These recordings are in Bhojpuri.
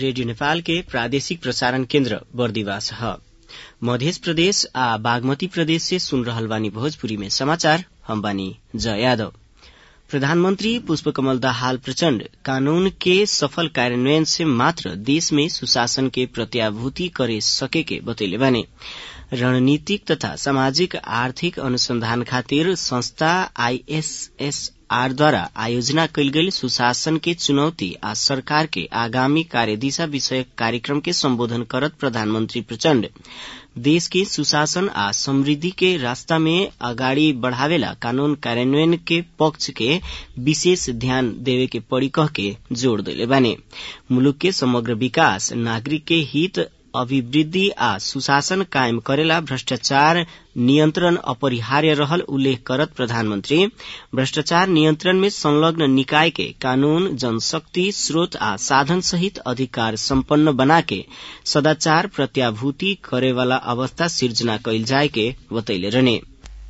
रेडियो नेपाल के प्रादेशिक प्रसारण केन्द्र बर्दिवास ह मध्य प्रदेश आ बागमती प्रदेश से सुन रहल बानी भोजपुरी में समाचार हम बानी जय यादव प्रधानमंत्री पुष्पकमल दाहाल प्रचण्ड कानून के सफल कार्यान्वयन से मात्र देश में सुशासन के प्रत्याभूति करे सके के बतैले बाने रणनीतिक तथा सामाजिक आर्थिक अनुसंधान खातिर संस्था आईएसएसआर द्वारा आयोजना कयल गेल सुशासन के चुनौती आ सरकार के आगामी कार्यदिशा विषयक कार्यक्रम के सम्बोधन करत प्रधानमंत्री प्रचण्ड देश के सुशासन आ समृद्धि के रास्ता में अगाडि बढ़ावेला कानून कार्यान्वयन के पक्ष के विशेष ध्यान देवे के पड़ी कह के जोड़ देले बाने मुलुक के समग्र विकास नागरिक के हित अभिवृद्धि आ सुशासन कायम करेला भ्रष्टाचार नियन्त्रण अपरिहार्य रहल उल्लेख करत प्रधानमन्त्री भ्रष्टाचार नियन्त्रण में संलग्न निकाय के कानून जनशक्ति स्रोत आ साधन सहित अधिकार सम्पन्न बनाके सदाचार प्रत्याभूति करेवाला अवस्था सिर्जना कैल जाय के बतैले रहने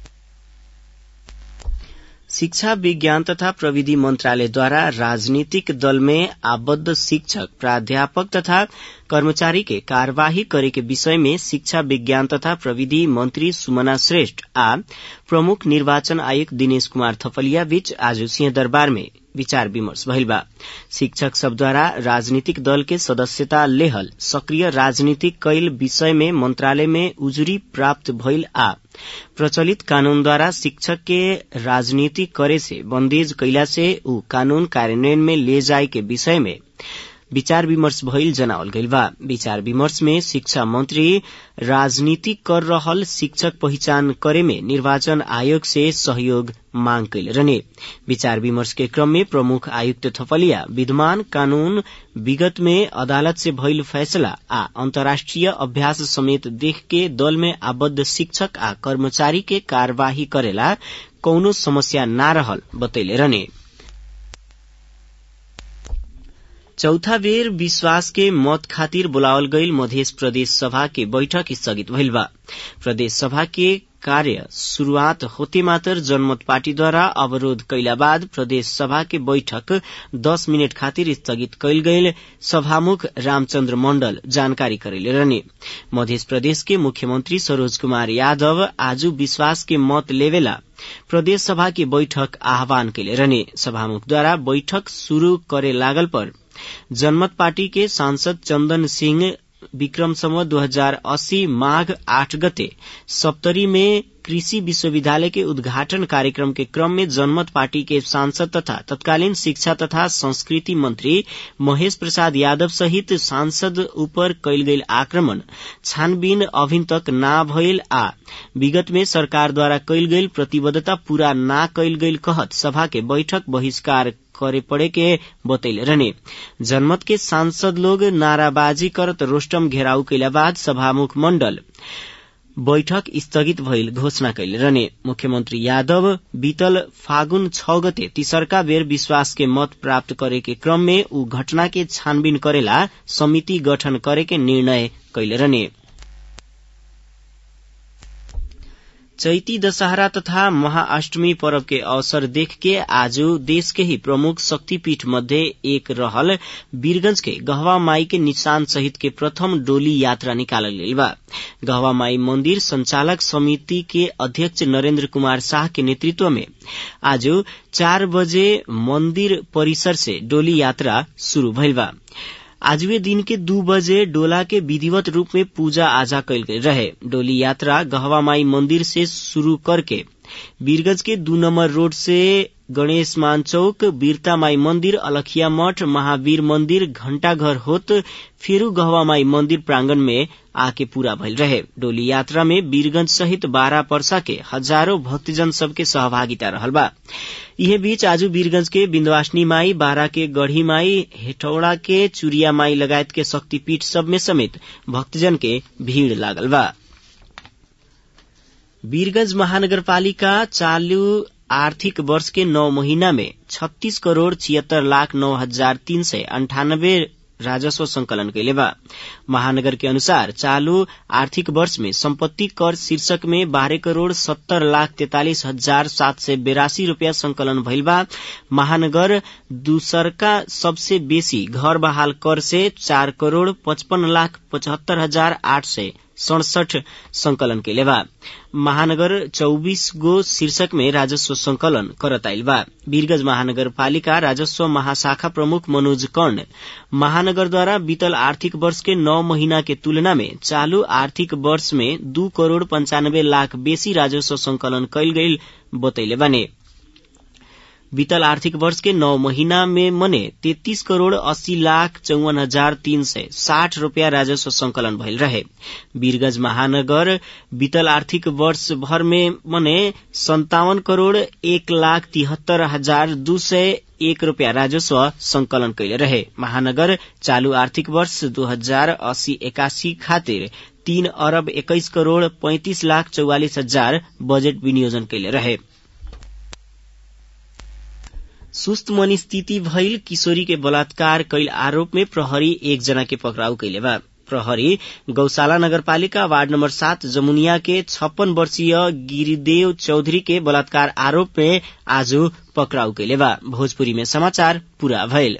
शिक्षा विज्ञान तथा प्रविधि मन्त्रालयद्वारा राजनीतिक दल में आबद्ध शिक्षक प्राध्यापक तथा कर्मचारी के कार्यवाही करे के विषय में शिक्षा विज्ञान तथा प्रविधि मंत्री सुमना श्रेष्ठ आ प्रमुख निर्वाचन आयुक्त दिनेश कुमार थपलिया बीच आज सिंहदरबार में विचार विमर्श भइल बा शिक्षक सबद्वारा राजनीतिक दल के सदस्यता लेहल सक्रिय राजनीतिक कैल विषय में मंत्रालय में उजुरी प्राप्त भइल आ प्रचलित कानूनद्वारा शिक्षक के राजनीति करे से बंदेज कैला से ऊ कानून कार्यान्वयन में ले जाए के विषय में विचार विमर्श भइल जनावल गइल बा विचार विमर्श में शिक्षा मंत्री राजनीति कर रहल शिक्षक पहिचान करे में निर्वाचन आयोग से सहयोग मांग कैले रहने विचार विमर्श के क्रम में प्रमुख आयुक्त थपलिया विद्यमान कानून विगत में अदालत से भइल फैसला आ अन्तर्राष्ट्रिय अभ्यास समेत देख के दल में आबद्ध शिक्षक आ कर्मचारी के कार्यवाही करेला कौनो समस्या न रहल बतैले रहने चौथा बेर विश्वास के मत खातिर बोलावल गईल मध्य प्रदेश सभा के बैठक स्थगित भइल बा प्रदेश सभा के कार्य शुरूआत होते मात्र जनमत पार्टीद्वारा अवरोध कैला बाद प्रदेश सभा के बैठक दस मिनट खातिर स्थगित कैल गईल सभामुख रामचन्द्र मण्डल जानकारी करेले रहने मध्य प्रदेश के मुख्यमंत्री सरोज कुमार यादव आज विश्वास के मत लेवेला प्रदेश सभा की बैठक आह्वान कैले रहने सभामुखद्वारा बैठक शुरू करे लागल पर जनमत पार्टी के सांसद चंदन सिंह विक्रम सम्वत दो हजार अस्सी माघ आठ गते सप्तरी में कृषि विश्वविद्यालय के उद्घाटन कार्यक्रम के क्रम में जनमत पार्टी के सांसद तथा तत्कालीन शिक्षा तथा संस्कृति मंत्री महेश प्रसाद यादव सहित सांसद ऊपर कैल गईल आक्रमण छानबीन अभिन तक ना भइल आ विगत में सरकार द्वारा कैल गईल प्रतिबद्धता पूरा ना कैल गईल कहत सभा के बैठक बहिष्कार करे पड़े के बतैले रहने जनमत के सांसद लोग नाराबाजी करत रोस्टम घेराव कैला बाद सभामुख मण्डल बैठक स्थगित भइल घोषणा कैले रहने मुख्यमंत्री यादव बीतल फागुन छ गते तीसरका बेर विश्वास के मत प्राप्त करे के क्रम में ऊ घटना के छानबीन करेला समिति गठन करे के निर्णय कैले रहने चैती दशहरा तथा महाअष्टमी पर्व के अवसर देख के आज देश के ही प्रमुख शक्तिपीठ मध्य एक रहल वीरगंज के गहवा माई के निशान सहित के प्रथम डोली यात्रा निकालल गई बा गहवा माई मंदिर संचालक समिति के अध्यक्ष नरेंद्र कुमार शाह के नेतृत्व में आज चार बजे मंदिर परिसर से डोली यात्रा शुरू भइल बा आजवे दिन के दू बजे डोला के विधिवत रूप में पूजा आजा कैल गई रहे डोली यात्रा गहवा माई मंदिर से शुरू करके वीरगंज के दू नंबर रोड से गणेश मान चौक वीरता माई मंदिर अलखिया मठ महावीर मंदिर घंटाघर होत फेरू गहवा माई मंदिर प्रांगण में आके पूरा भइल रहे डोली यात्रा में वीरगंज सहित बारह परसा के हजारों भक्तजन सबके सहभागिता रहल बा इहे बीच आज वीरगंज के बिन्दवासिनी माई बारा के गढ़ी माई हेटौड़ा के चुरिया माई लगायत के शक्तिपीठ सब में समेत भक्तजन के भीड़ लागल बा वीरगंज महानगरपालिका चालू आर्थिक वर्ष के नौ महीना में छत्तीस करोड़ छिहत्तर लाख नौ हजार तीन सय अंठानब्बे राजस्व संकलन कैले बा महानगर के अनुसार चालू आर्थिक वर्ष में संपत्ति कर शीर्षक में बारह करोड़ सत्तर लाख तैतालिस हजार सात सय बेरासी रूपियाँ संकलन भइल बा महानगर दूसरका सबसे बेसी घर बहाल कर से चार करोड़ पचपन लाख पचहत्तर हजार आठ सय सड़सठ संकलन कैले बा महानगर चौबीस गो शीर्षक में राजस्व संकलन करत आइल बा वीरगंज महानगरपालिका राजस्व महाशाखा प्रमुख मनोज कर्ण महानगरद्वारा बीतल आर्थिक वर्ष के नौ महीना के तुलना में चालू आर्थिक वर्ष में दू करोड़ पंचानब्बे लाख बेसी राजस्व संकलन कैल गईल बतैले बाने बीतल आर्थिक वर्ष के नौ महीना में मने तैतीस करोड़ अस्सी लाख चौवन हजार तीन सय साठ रूपियाँ राजस्व संकलन भइल रहे वीरगंज महानगर बीतल आर्थिक वर्ष भर में मने संतावन करोड़ एक लाख तिहत्तर हजार दू सय एक रूपियाँ राजस्व संकलन कैले रहे महानगर चालू आर्थिक वर्ष दू हजार अस्सी एकासी खातिर तीन अरब एक्काइस करोड़ पैंतिस लाख चौवालिस हजार बजेट विनियोजन कैले रहे सुस्त मनस्थिति भइल किशोरी के बलात्कार कैल आरोप में प्रहरी एक जना के पकड़ाउ कैले बा प्रहरी गौशाला नगरपालिका वार्ड नंबर सात जमुनिया के छप्पन वर्षीय गिरिदेव चौधरी के बलात्कार आरोप में आज पकड़ाउ कैले बा भोजपुरी में समाचार पूरा भइल